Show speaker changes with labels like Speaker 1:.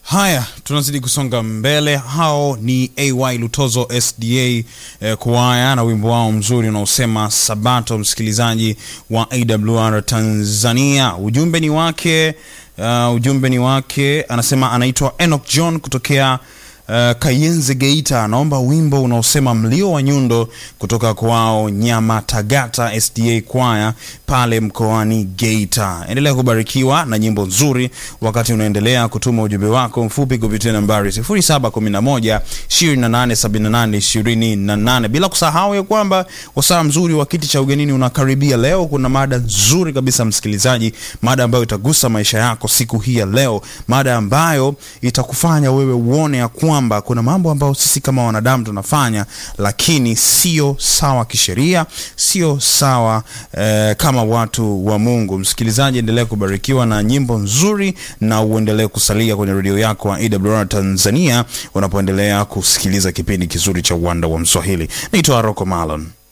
Speaker 1: Haya, tunazidi kusonga mbele. Hao ni AY Lutozo SDA eh, kwaya na wimbo wao mzuri unaosema Sabato, msikilizaji wa AWR Tanzania. Ujumbe ni wake uh, ujumbe ni wake, anasema anaitwa Enoch John kutokea Uh, Kayenze Geita anaomba wimbo unaosema mlio wa nyundo kutoka kwao Nyamatagata SDA kwaya pale mkoani Geita. Endelea kubarikiwa na nyimbo nzuri wakati unaendelea kutuma ujumbe wako mfupi kupitia nambari 0711 2878 28, bila kusahau ya kwamba wasaa mzuri wa kiti cha ugenini unakaribia. Leo kuna mada nzuri kabisa msikilizaji, mada ambayo itagusa maisha yako siku hii ya leo, mada ambayo itakufanya wewe uone ya kwamba kuna mambo ambayo sisi kama wanadamu tunafanya, lakini sio sawa kisheria, sio sawa eh, kama watu wa Mungu. Msikilizaji, endelea kubarikiwa na nyimbo nzuri na uendelee kusalia kwenye redio yako wa AWR Tanzania unapoendelea kusikiliza kipindi kizuri cha Uwanda wa Mswahili. Naitwa Rocco Malon.